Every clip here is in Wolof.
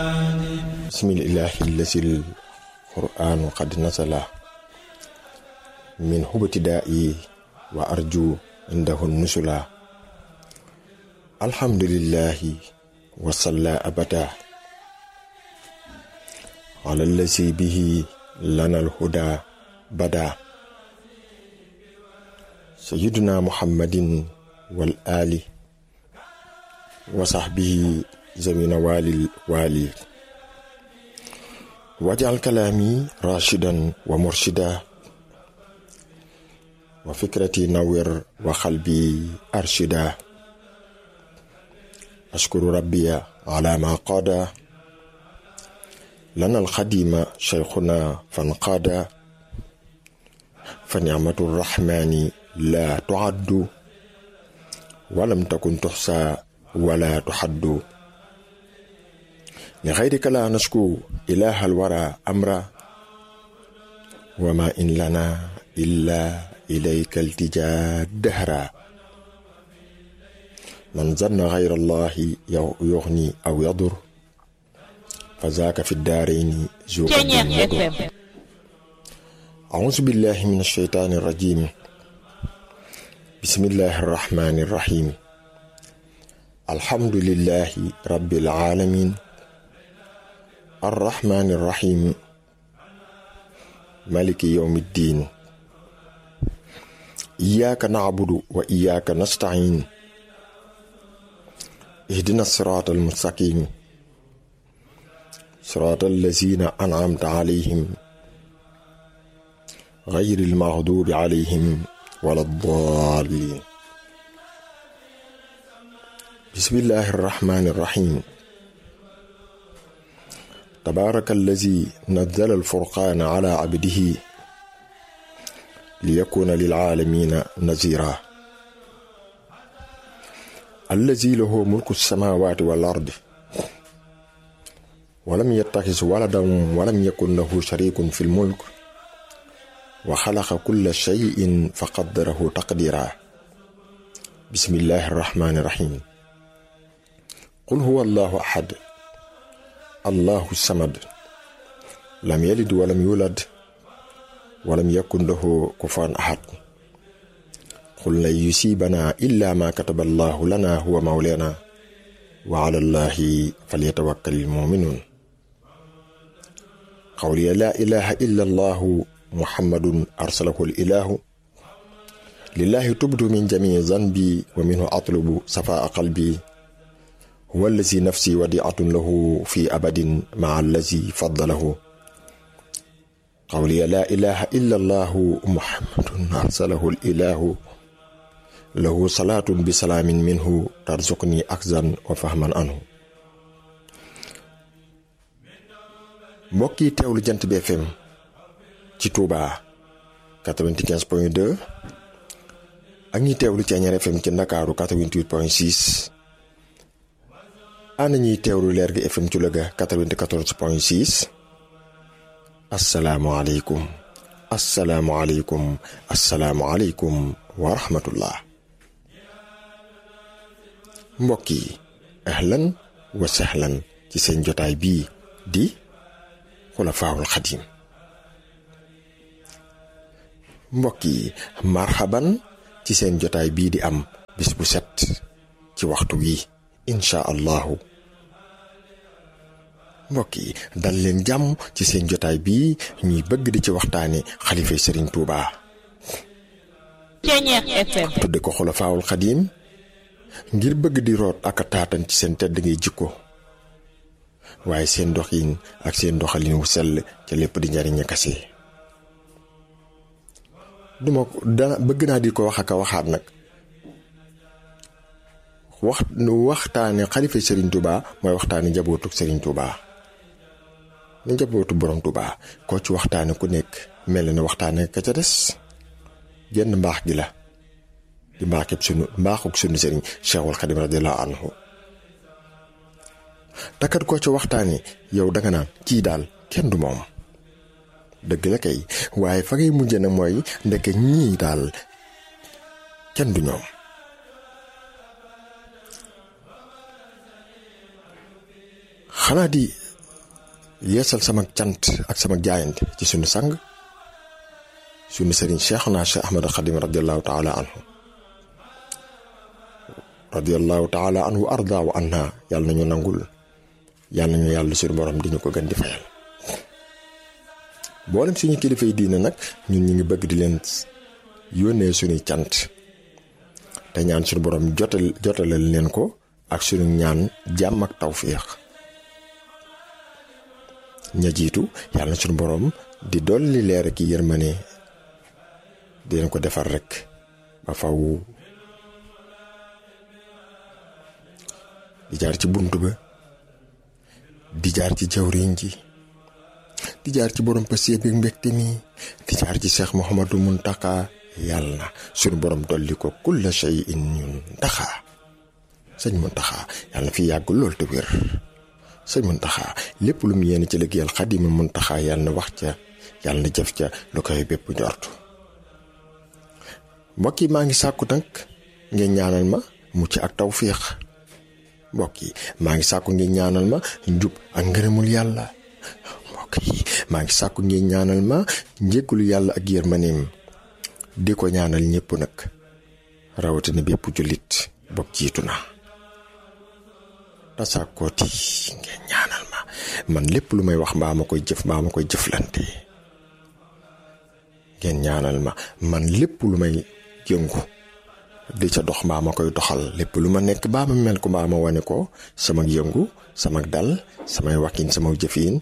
bismillahi lasil qur'anu qad nasala min hubtida'i wa arju indahu nusula alhamdulillahi wa salla abada ala allazi bihi lana alhuda bada sayyiduna muhammadin wal ali wa sahbihi zamina walil wali wajal kalaami rashidan wa murshida wa fikrati nawir wa xalbi arshida ashkuru rabbiya ala ma qaada lana alxadima cheikhuna fanqaada fa nicmatu rrahmani la tuaddu walam takun tuxsa wala tuxaddu لغيرك لا نشكو إله الورى أمرا وما إن لنا إلا إليك التجا دهرا من ظن غير الله يغني أو يضر فذاك في الدارين ذو أعوذ بالله من الشيطان الرجيم بسم الله الرحمن الرحيم الحمد لله رب العالمين الرحمن الرحيم مالك يوم الدين إياك نعبد وإياك نستعين اهدنا الصراط المستقيم صراط الذين أنعمت عليهم غير المغضوب عليهم ولا الضالين بسم الله الرحمن الرحيم تبارك الذي نزل الفرقان على عبده ليكون للعالمين نذيرا الذي له ملك السماوات والأرض ولم يتخذ ولدا ولم يكن له شريك في الملك وخلق كل شيء فقدره تقديرا بسم الله الرحمن الرحيم قل هو الله أحد الله الصمد لم يلد ولم يولد ولم يكن له كفوا أحد قل لن يصيبنا إلا ما كتب الله لنا هو مولانا وعلى الله فليتوكل المؤمنون قولي لا إله إلا الله محمد أرسله الإله لله تبت من جميع ذنبي ومنه أطلب صفاء قلبي هو الذي نفسي وديعة له في أبد مع الذي فضله قولي لا إله إلا الله محمد أرسله الإله له صلاة بسلام منه ترزقني أخزا وفهما عنه mbokk yi teewlu jant bi FM ci Touba 95 point 2 ak ñi teewlu ci Añar FM ci Ndakaaru 88 point 6 ana ñuy teewlu leer gi FM ci Louga 94 point 6 asalaamualeykum asalaamualeykum asalaamualeykum wa rahmatullah mbokk yi ahlan wa sahlan ci seen jotaay bii di xulafaawul xadim mbokk yi marhaban ci seen jotaay bii di am bis bu set ci waxtu wi incha allahu mbokk yi dal leen jàmm ci seen jotaay bii ñuy bëgg di ci waxtaane xalifa sëriñ Tuuba tudde ko xulafaawul xadim ngir bëgg di root ak a taatan ci seen tedd ngay jikko waaye seen doxin ak seen doxalin wu sell ca lépp di njariñ a kase duma ko dana bëgg naa di ko wax ak a waxaat nag wax waxtaane xalifa sëriñ Tuuba mooy waxtaane njabootu sëriñ Tuuba ni njabootu borom Tuuba koo ci waxtaane ku nekk mel na waxtaane ka ca des genn mbaax gi la di mbaaxub sunu mbaaxuk sunu sëriñ Cheikhul Xadim radiyallahu anhu takat koo ci waxtaane yow danga naan kii daal kenn du moom dëgg la kay waaye fa ngay mujje nag mooy ndeke ñii daal kenn du ñoom xanaa di yeesal sama cant ak sama jaayante ci sunu sang sunu sëriñ Cheikhuna Cheikh Ahmad Xadim radiallahu taala anhu radiallahu taala anhu arda wa anha yàlla nañu nangul yàlla nañu yàlla suñu borom di ñu ko gën di fayal boolem suñu kilifa yi diine nag ñun ñu ngi bëgg di leen yónnee suñuy cant te ñaan suñu borom jotal jotalal leen ko ak suñu ñaan jàmm ak tawfiix ña jiitu yàlla na suñu borom di dolli leer ki yërmane di leen ko defar rek ba faw di jaar ci bunt ba di jaar ci jawriñ ji di jaar ci borom passé bi mbégte mi di jaar ci Cheikh Mouhamadou Muntaka yàlla na suñu borom dolli ko kulla shay'in ñun ndaxa sëñ Muntaxa yàlla na fi yàgg lool te wér sëñ Muntaxa lépp lu mu yéene ci liggéeyal Xaadimu Muntaxa yàlla na wax ca yàlla na jëf ca lu koy bépp njort mbokk yi maa ngi sàkku nag ngeen ñaanal ma mucc ak tawfiix mbokk yi maa ngi sàkku ngeen ñaanal ma njub ak ngërëmul yàlla mbokk yi maa ngi sàkku ngeen ñaanal ma njéggulu yàlla ak yërmaneem di ko ñaanal ñëpp nag rawatina bépp jullit bopp jiitu na tasaakooti ngeen ñaanal ma man lépp lu may wax mbaa ma koy jëf mbaa ma koy jëflante ngeen ñaanal ma man lépp lu may yëngu di ca dox mbaa ma koy doxal lépp lu ma nekk mbaa ma mel ko mbaa ma wane ko sama yëngu sama dal samay wakkin sama jëfin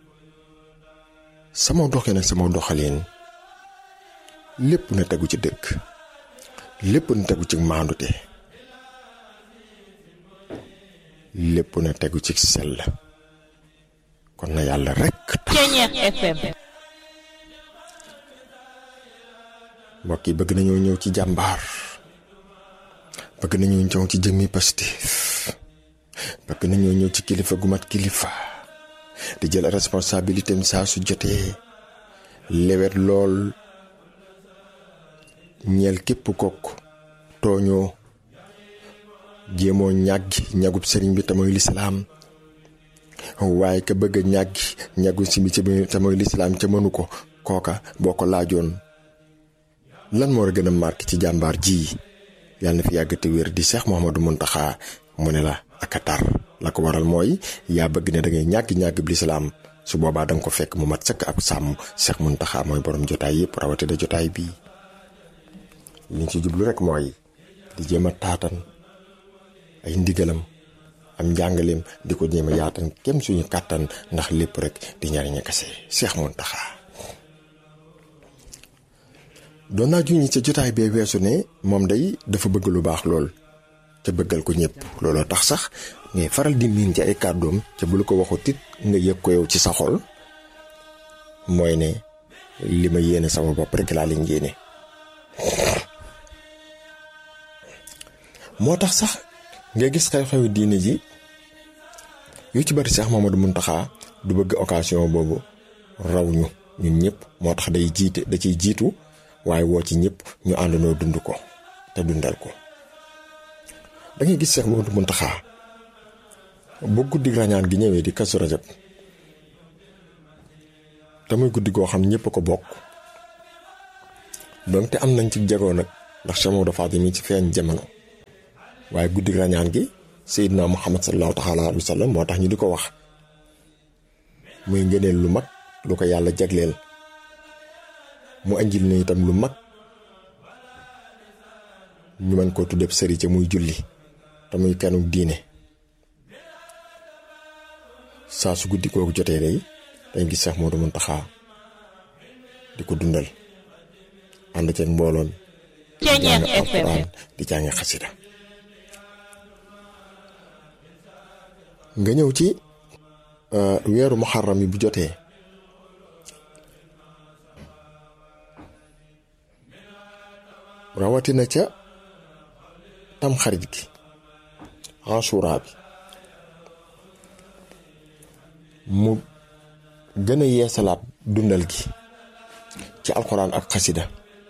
sama doxin ak sama doxalin lépp na tegu ci dëkk lépp na tegu ci maandute lépp na tegu ci sell kon na yàlla rekk tax FM mbokk yi bëgg nañoo ñëw ci jàmbaar bëgg nañoo ñëw ci jëmmi Pastef bëgg nañoo ñëw ci kilifa gu mat kilifa di jël responsabilité am saa su jotee lewet lool ñeel képp kokk tooñoo jéemoo ñàggi ñagub sëriñ bi te mooy lislaam waaye ka bëgg a ñàggi ñagu si bi te mooy lislaam ca mënu ko kooka boo ko laajoon lan moo war a gën a marqué ci jàmbaar ji yàlla na fi yàgg te wér di Cheikh Mouhamadou Mountakha mu ne la ak a tar la ko waral mooy yaa bëgg ne da ngay ñàgg ñàgg bi lislaam su boobaa da nga ko fekk mu mat sëkk ab sàmm Cheikh Mountakha mooy borom jotaay yëpp rawatina jotaay bii liñ ci jublu rek mooy di jéem a taatan ay ndigalam am njàngaleem di ko jéem a yaatan kem suñu kàttan ndax lépp rek di ñariña kase Cheikh Mountakha doon naa juñi ca jotaay bee weesu ne moom day dafa bëgg lu baax lool ca bëggal ko ñëpp looloo tax sax ngay faral di miin ci ay kàddoom ca bu la ko waxut it nga yëg ko yow ci sa xol mooy ne li ma yéene sama bopp rek laa leen yéene moo tax sax nga gis xew-xewi diine ji yu ci bari Cheikh Mamadou Mountakha du bëgg occasion boobu raw ñu ñun ñëpp moo tax day jiite da ciy jiitu waaye woo ci ñëpp ñu àndandoo dund ko te dundal ko da ngay gis Cheikh Mamadou Mountakha bu guddi rañaan gi ñëwee di kasu rajab te muy guddi goo xam ñëpp ko bokk donc te am nañ ci jagoo nag ndax Cheikh Mamadou Fadil mi ci feeñ jamono waaye guddi rañaan gi Seydina Muhammad sallallahu taala alayhi wa sallam moo tax ñu di ko wax muy ngëneel lu mag lu ko yàlla jagleel mu anjil na itam lu mag ñu mën koo tuddee sëri ca muy julli te muy kanu diine saa su guddi kooku jotee day dañ gis Cheikh Modou Mountakha di ko dundal ànd ceeg mbooloon di jàng alxuraan di jàng xasida nga ñëw ci weeru muharram yi bu jotee rawatina ca tam xarit gi Ashura bi mu gën a yeesalaat dundal gi ci alxuraan ak xasida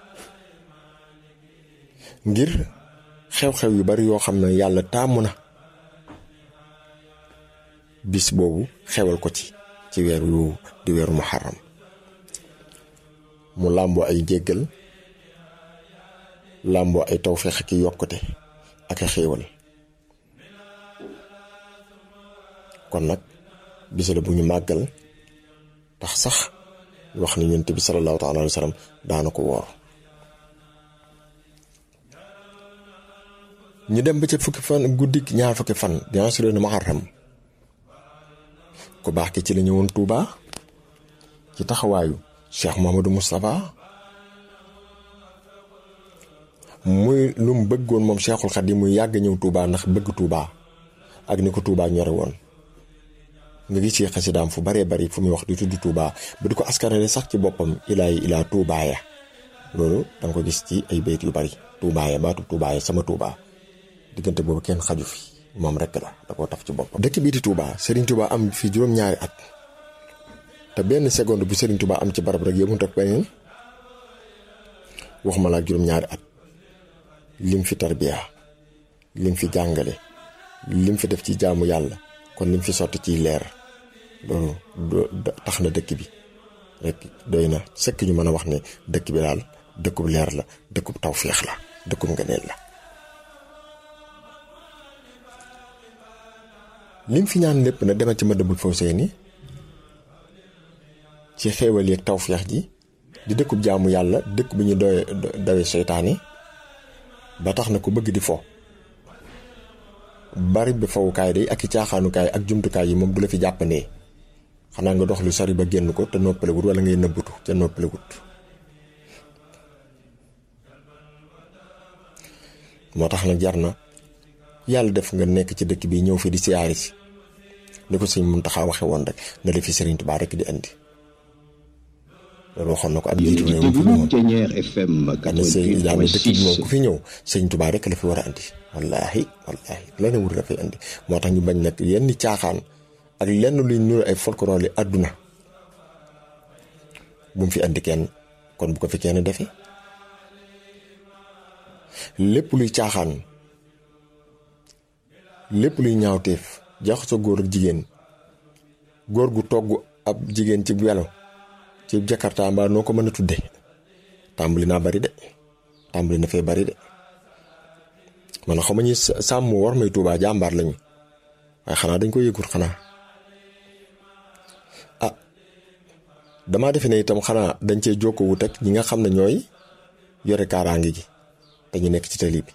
ngir xew-xew yu bari yoo xam ne yàlla taamu na bis boobu xewal ko ci ci ci weer yu di weeru muharram mu làmboo ay jéggal làmboo ay tawféex ak yokkute ak a xéewal kon nag bis la bu ñu màggal tax sax wax ni yonent bi salallaahu taala alayhi wa sallam daana ko woor ñu dem ba ca fukki fan guddi ñaar fukki fan di ashural muharram ku baax ki ci la ñëwoon Touba ci taxawaayu Cheikh Mouhamadou Moustapha muy lu mu bëggoon moom Cheikhul Khadim muy yàgg ñëw Touba ndax bëgg Touba ak ni ko Touba ñore woon nga gis ci xasidaam fu baree bari fu muy wax di tudd Touba ba di ko askanale sax ci boppam ilaay ilaa Touba ya loolu danga ko gis ci ay bayt yu bari Touba ya baatu Touba ya sama Touba diggante boobu kenn xaju fi moom rekk la da koo taf ci boppam. dëkk bii di Touba Serigne Touba am fi juróom-ñaari at te benn seconde bu Serigne Touba am ci barab rek yëmut ak beneen waxuma la ak juróom-ñaari at lim fi tarbiya lim fi jàngale lim fi def ci jaamu yàlla kon lim fi sotti ciy leer loolu tax na dëkk bi rek doy na sëkk ñu mën a wax ne dëkk bi daal dëkkub leer la dëkkub tawféex la dëkkub ngëneel la. lim fi ñaan lépp na demal ci Madabul Fawzayni ci xéewal yeeg tawféex ji di dëkkub jaamu yàlla dëkk bu ñu doy dawe seytaane ba tax na ku bëgg di fo bari bi fawukaay day ak i caaxaanukaay ak jumtukaay yi moom du la fi jàppandee xanaa nga dox lu sori ba génn ko te noppalewut wala ngay nëbbutu te noppalewut moo tax nag jar na yàlla def nga nekk ci dëkk bi ñëw fi di siyaari si ni ko sëñ Muntaxa waxe woon rek na la fi Sëriñ Tuubaa rek di andi loolu waxoon na ko ab jiitu réew mi fi ñëwoon ne sëñ daal dëkk bi moom ku fi ñëw Sëriñ Tuubaa rek la fi war a andi wallaahi wallaahi la ne wur la fay andi moo tax ñu bañ nag yenn caaxaan ak lenn luy nuru ay folklore yi àdduna bu mu fi andi kenn kon bu ko fi kenn defee lépp luy caaxaan lépp luy ñaawteef jaxasoo góor ak jigéen góor gu togg ab jigéen ci welo ci jakarta mbaa noo ko mën a tudde tàmbali naa bari de tàmbali na fee bari de man xaw ma ñi sàmm war may tuubaa jàmbaar lañu waaye xanaa dañ ko yëgut xanaa ah damaa defe ne itam xanaa dañ cee jokkoo wut ak ñi nga xam ne ñooy yore kaaraange gi te ñu nekk ci tali bi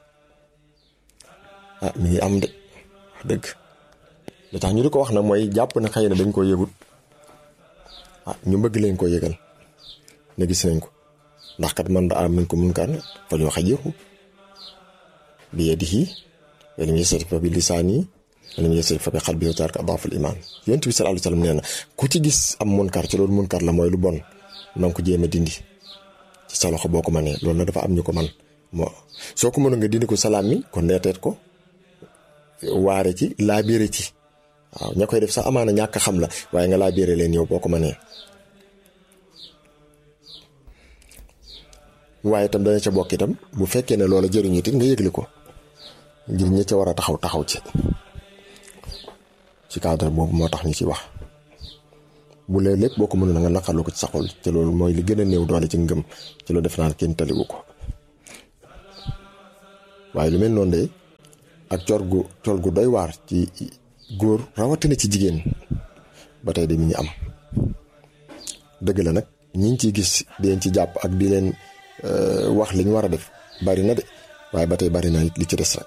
ah mi ngi am de wax dëgg li tax ñu di ko wax nag mooy jàpp na xëy na dañ koo yëgut ah ñu bëgg leen koo yëgal ne gis nañ ko ndax kat man da am min ko mun kan fa ñu xajiru bi yadihi wa lam yastati fa bi lisaani wa lam yastati fa bi qalbi wa tarka adaful iman yonent bi sallallahu alayhi wasallam nee na ku ci gis am munkar ci loolu munkar la mooy lu bon na nga ko jéem a dindi ci sa loxo boo ko mënee loolu nag dafa am ñu ko man moo soo ko mënoon nga dindi ko salaam mi kon neeteet ko waare ci laabiire ci waaw ña koy def sax amaana ñàkk xam la waaye nga laabiire leen yow boo ko mënee waaye itam dana ca bokk itam bu fekkee ne loola jëriñu it nga yëgle ko ngir ñi ca war a taxaw taxaw ci ci cadre boobu moo tax ñu ci wax bu lee lépp boo ko mënoon nga naqarlu ko ci saxul te loolu mooy li gën a néew doole ci ngëm ci loolu def naan kenn taliwu ko waaye lu mel noonu de ak cor gu col gu doy waar ci góor rawatina ci jigéen ba tey de mi ngi am dëgg la nag ñi ngi ciy gis di leen ci jàpp ak di leen wax li ñu war a def bari na de waaye ba tey bari na li ci des rek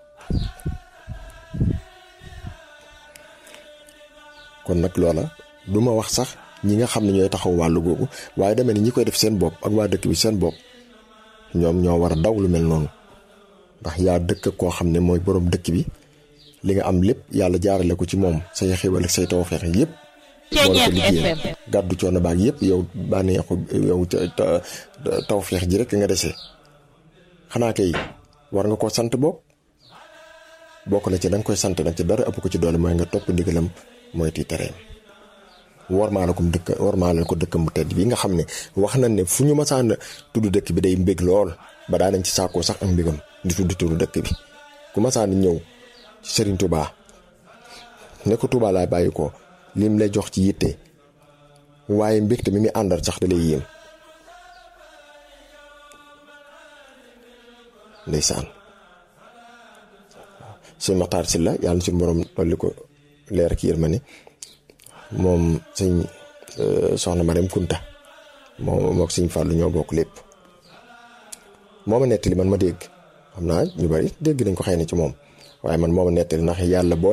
kon nag loola du ma wax sax ñi nga xam ne ñooy taxaw wàllu googu waaye demee ni ñi koy def seen bopp ak waa dëkk bi seen bopp ñoom ñoo war a daw lu mel noonu ndax yaa dëkk koo xam ne mooy boroom dëkk bi li nga am lépp yàlla jaarale ko ci moom say xéwal ak say tawfeex yépp boole ko liggéeyam gàddu coono baag yépp yow bànneexu yow tawfeex ji rek nga dese xanaa kay war nga ko sant bopp bokk na ci da nga koy sant nag ci dara ëpp ko ci doole mooy nga topp ndigalam mooy ti tereem warmaale ko dëkk warmaale ko dëkkam bu tedd bi nga xam ne wax nañ ne fu ñu masaan tudd dëkk bi day mbég lool ba daa nañ ci saakoo sax ak mbégam di tudd tudd dëkk bi ku masaan ñëw ci Serigne Touba ne ko Touba laay bàyyi ko lim lay jox ci yitte waaye mbégte mi muy àndal sax da lay yéem ndeysaan sëñ Maxtaar Silla yàlla na suñu borom dolli ko leer ak yërmande moom sëñ soxna Marème Kunta moom mook sëñ Fàllu ñoo bokk lépp moo ma nettali man ma dégg xam naa ñu bari dégg nañ ko xëy na ci moom waaye man moo ma nettali ndax yàlla boo